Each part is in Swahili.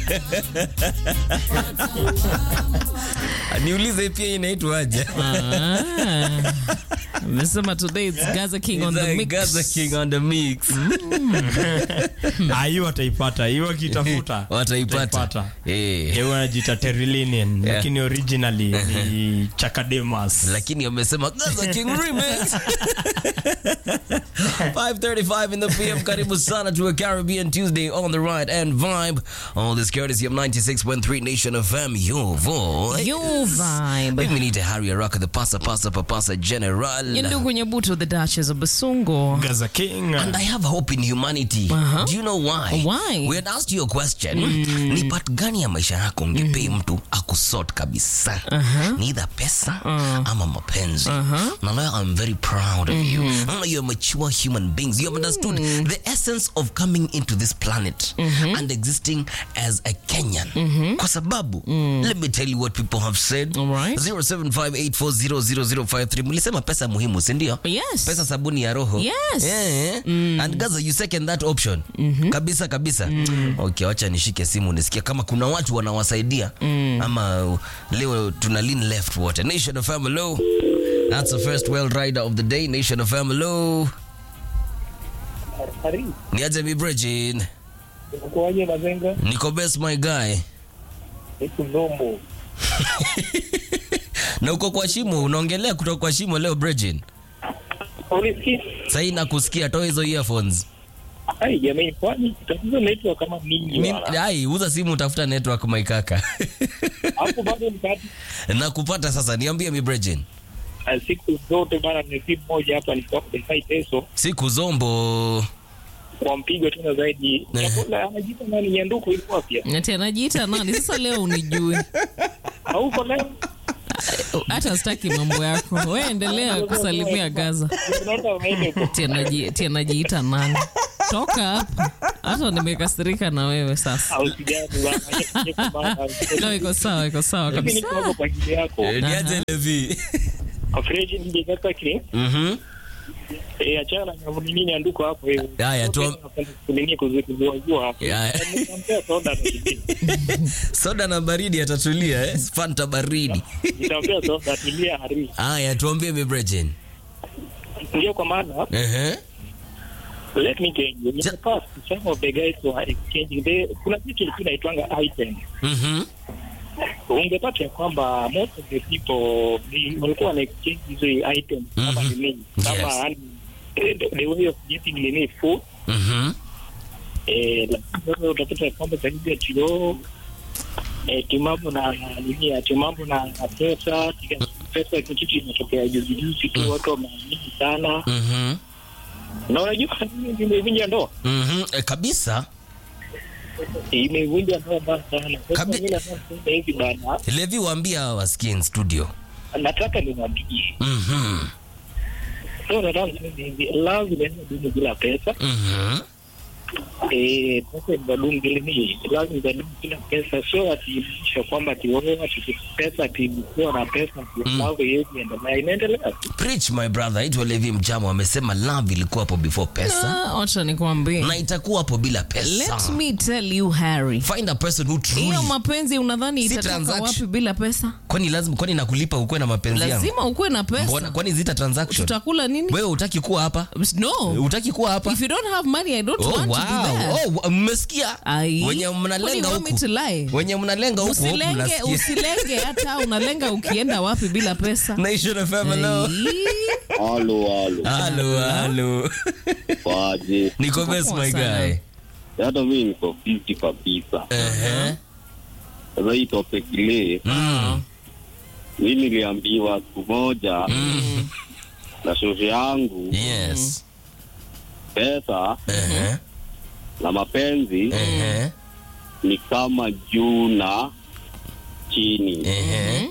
niulize pia inaitwaje Ah. Amesema today it's Gaza King on the mix. Gaza King on the mix Ah, hiyo wataipata hiyo wakitafuta wataipata Eh. hiyo wanajita terilinian Yeah. lakini originally ni chakademas lakini amesema Gaza King remix 5:35 in the PM karibu sana to a Caribbean Tuesday on the right and vibe all this courtesy of 96.3 Nation FM your voice You vibe. we need to hurry a rock the pasa pasa papasa general Ndugu Nyabuto, the Duchess of Basungo. gaza king And I have hope in humanity. Uh-huh. Do you know why? Why? We had asked you a question. Ni part gani ya maisha yako ungepei mtu akusort kabisa? Ni either pesa ama mapenzi. Na leo I'm very proud of you. Mm, You're mature human beings. You have understood the essence of coming into this planet and existing as a Kenyan. Kwa sababu, let me tell you what people have said. All right. 0758400053. Mlisema pesa muhimu, si ndio? Yes. Pesa sabuni ya roho. Yes. Yeah. And Gaza, you second that option. Kabisa kabisa. Okay, wacha nishike simu nisikia kama kuna watu wanawasaidia ama uh, leo tuna lean left wote. Nation of Hello. That's the first well rider of the day. Nation of Hello. Niaje mi Bridgin. Ukoaje Mazenga? Niko best my guy. Niku Ndombo. Na uko kwa shimo, unaongelea kutoka kwa shimo leo Bridgin. Ulisikia? Sasa nakusikia toa hizo earphones. Ai jamani, kwani tatizo naitwa kama nini Ni- wala? Ai, uza simu utafuta network my kaka. Hapo bado mkati Nakupata sasa, niambie mi Bridgin. Ah, siku zote bana, ni simu moja hapa nilikuwa kudai peso Siku zombo. kwa mpigo tena zaidi. Eh. Chakula anajiita nani Nyanduku ilikuwa pia. Ati anajiita nani? Sasa leo unijui. Hauko leo? Hata sitaki mambo yako. Wewe endelea kusalimia Gaza. Unaona unaenda huko. Ati anaji- ati anajiita nani? Toka hapa. Hata nimekasirika na wewe sasa. Au sijani bana. Niko bana. No, iko sawa, iko sawa Mimi kabisa. niko hapo kwa ajili yako. Eh, Niaje Levi. Afreji ningekata kile. Mhm. Eh, achana na nini Nyanduku hapo hivi. Haya, tuam- Kunini kuzuazua hapo. Haya. Nitampea soda na kibini. Soda na baridi atatulia eh? Fanta baridi. Nitampea soda tulia hari. Haya, tuambie mi Bridgin. Ndio kwa maana Ehe. let me tell you in Ja- the past some of the guys were exchanging they kuna kitu kilikuwa inaitwanga item Mhm. ungepata ya kwamba most of the people ni- walikuwa wana exchange hizo items kama Mhm. nini Yes. kama yani eh, the the way of getting nini food Mhm. eh lakini sasa utapata ya kwamba zaidi ya tio eh timambo na nini ya timambo na na pesa tika- pesa ni kitu inatokea juzi juzi tu watu wameamini sana Mhm. na unajua nini imevunja ndoa Mhm. Eh, kabisa. imevunja ndoa mbaya sana. Sasa Kabi- mimi nataka kusema hivi bana, Levi waambia hawa wasikie in studio. nataka niwaambie, Mhm. so nataka kusema hivi, love inaweza dumu bila pesa Mhm. eh, pesa inadumu bila nini, love inadumu bila pesa, so atiisha kwamba ati wewe ati pesa ati kuwa na pesa ati Mm. love haiwezi endelea, inaendelea tu. Preach my brother. Aitwa Levi Mjamo amesema love ilikuwa hapo before pesa Ah, Wacha nikwambie. na itakuwa hapo bila pesa. Let me tell you Harry. Find a person who truly Hiyo mapenzi unadhani Si itatoka transaction. wapi bila pesa? kwani lazima kwani nakulipa ukuwe na mapenzi yangu Lazima ukuwe na Mbona pesa. kwani zita transaction Tutakula nini? wewe utaki kuwa hapa No. utaki kuwa hapa If you don't have money, I don't Oh, want to be wow. there. Oh, wa- mmesikia Ai. wenye What do mnalenga you want me huku to lie? wenye mnalenga huku Usilenge, mnasikia. usilenge hata unalenga ukienda wapi bila pesa. Nation FM, hello. Ai. Halo, halo. Halo, halo. Kwaje? Niko best poa my sana. guy. Hata mimi niko fiti kabisa. Ehe. Sasa hii topic ile, Mm. mimi niliambiwa siku moja Mm. na shofe yangu Yes. pesa Ehe. na mapenzi Ehe. ni kama juu na chini. Ehe.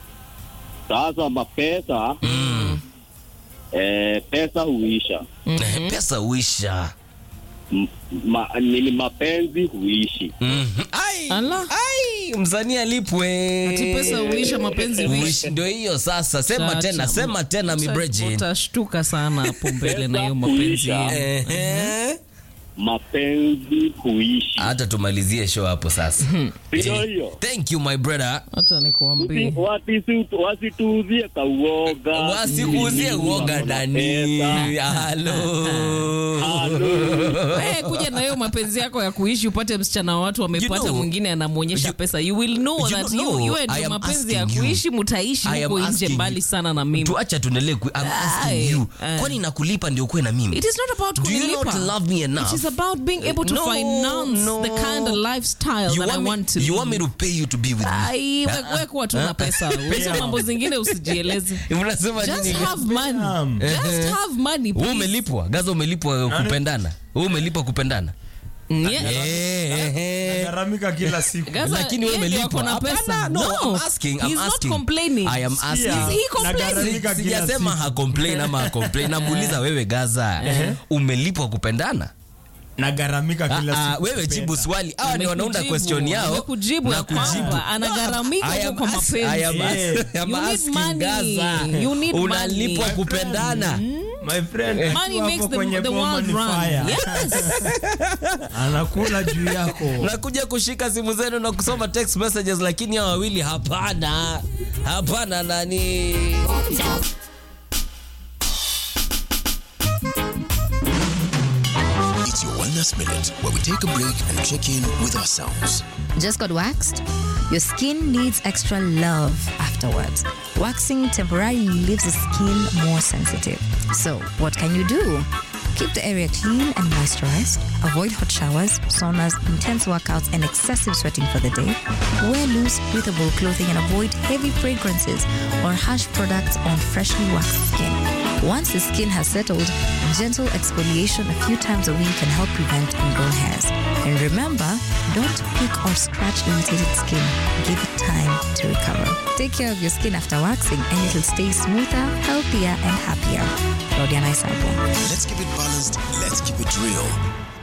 Sasa mapesa Mm. eh, pesa huisha Eh, pesa uisha M- ma, nini mapenzi huishi. Mhm. Ai. Ala. Ai, msanii alipwe Ati pesa huisha, mapenzi huisha. Uishi, ndio hiyo sasa sema Chacha. tena sema tena mi Uta- Bridget. Utashtuka sana hapo mbele na hiyo Pesa mapenzi huisha. yenu. Ehe. mapenzi huishi. hata tumalizie show hapo sasa Ndio hiyo. thank you my brother Hata nikuambie. Usi- wasisi- Wasituuzie kauoga. wasikuuzie uoga ndani Pesa. halo Halo. Wewe kuja na hiyo mapenzi yako ya kuishi upate msichana wa watu wamepata You know- mwingine anamwonyesha you- pesa you will know you that know, you, you I ndio am mapenzi ya asking you. kuishi mutaishi I am huko nje asking mbali you. sana na mimi tuacha tuendelee ku- I'm asking Aye, you aye. kwani nakulipa ndio ukuwe na mimi It is not about Do you kunilipa. not love me enough? It is about being able to No, finance no. the kind of lifestyle you that I want, want to me, you live. want me to pay you to be with me Ai, we- we kuwa tu na pesa hizo mambo zingine usijieleze unasema just nini have money Naam. just have money wewe please. umelipwa gaza umelipwa kupendana wewe umelipwa kupendana Mm, yeah. Eh, eh. Garamika kila siku. Gaza, lakini wewe yeye ndio umelipwa ako na Hapana, pesa. no, No, I'm asking, I'm he's not asking. complaining. I am asking. Yeah. Is he complaining? Nagaramika kila sijasema siku. hakomplain ama hakomplain namuuliza wewe gaza umelipwa kupendana Nagaramika kila Ah, ah, siku. wewe jibu swali hawa ni wanaunda Nimekujibu, question yao nimekujibu ya na kujibu. kwamba anagharamika I huko am kwa ask- mapenzi. I am ask- Yeah. I am You need asking money. Gaza. You need unalipwa money. kupendana My friend, Money akiwa makes hapo the, kwenye the boma world ni run. fire. Yes. Anakula juu yako. nakuja kushika simu zenu na kusoma text messages lakini hawa wawili hapana hapana nani It's your Wellness Minute, where we take a break and check in with ourselves. Just got waxed? Your skin needs extra love afterwards. Waxing temporarily leaves the skin more sensitive. So, what can you do? Keep the area clean and moisturized. Avoid hot showers, saunas, intense workouts, and excessive sweating for the day. Wear loose, breathable clothing and avoid heavy fragrances or harsh products on freshly waxed skin. Once the skin has settled, gentle exfoliation a few times a week can help prevent ingrown hairs. And remember, don't pick or scratch irritated skin. Give it time to recover. Take care of your skin after waxing and it'll stay smoother, healthier, and happier. Claudia Naisabo. Let's keep it balanced. Let's keep it real.